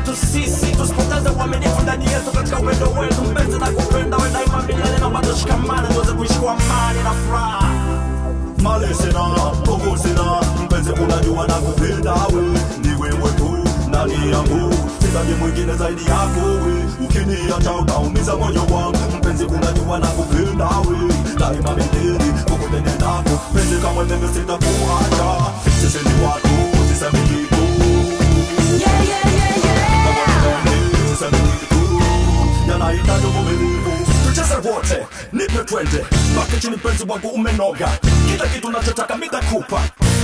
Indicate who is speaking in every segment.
Speaker 1: yetu sisi, tusipoteze uaminifu ndani yetu katika upendo wetu. Mpenzi na kupenda we daima milele, naomba tushikamane tuweze kuishi kwa amani na furaha.
Speaker 2: mali sina nguvu sina mpenzi unajua na kupenda we ni wewe tu ndani yangu sitaji mwingine zaidi yako we ukiniacha utaumiza moyo wangu mpenzi unajua na kupenda we daima milele popote nendako mpenzi kama mimi sitakuacha sisi ni watu sisemi kitu
Speaker 3: Yeah, yeah, yeah, yeah.
Speaker 2: sisemi kitu yanahitaji uvumilivu tucheze wote nipe twende mpaka chini mpenzi wangu umenoga kila kitu nachotaka mitakupa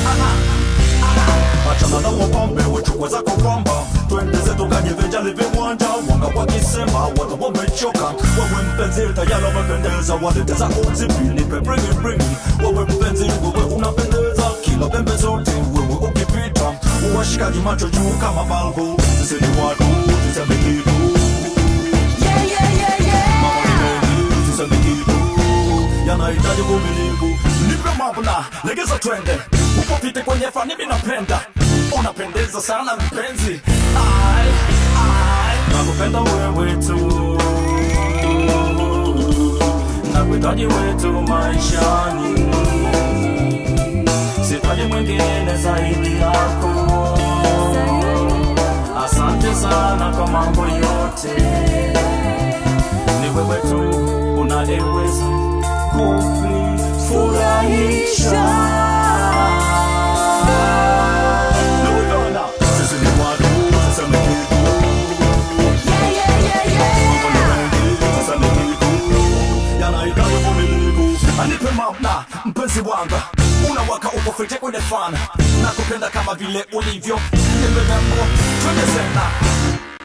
Speaker 2: achana na wapambe wechukwe zako kwamba twende zetu kajivinja livi mwanja wanga wakisema watu wamechoka wewe mpenzi tayari wamependeza walete zako zipi nipe bringi bringi wewe mpenzi wewe unapendeza kila pembe zote wewe ukipita uwashikaji macho juu kama balbu sisi ni watu tuseme kitu
Speaker 3: Yeah, yeah, yeah, yeah.
Speaker 2: Mambo ni mengi, tuseme kitu yanahitaji uvumilivu nipe mabna legeza twende upopite kwenye fani mi napenda unapendeza sana mpenzi
Speaker 1: Ai, ai, nakupenda wewe tu, nakuhitaji wetu maishani, sitaji mwingine zaidi yako. Asante sana kwa mambo yote, ni wewe tu unayeweza kunifurahisha.
Speaker 2: Nukana, sisi ni watu tuseme kitu
Speaker 3: Yeah, yeah, yeah, yeah.
Speaker 2: Mambo ni mengi, tuseme kitu yanahitaji uvumilivu anipe mabna mpenzi wanga unawaka uko fite kwenye fana nakupenda kama vile ulivyo nipe membo twende sena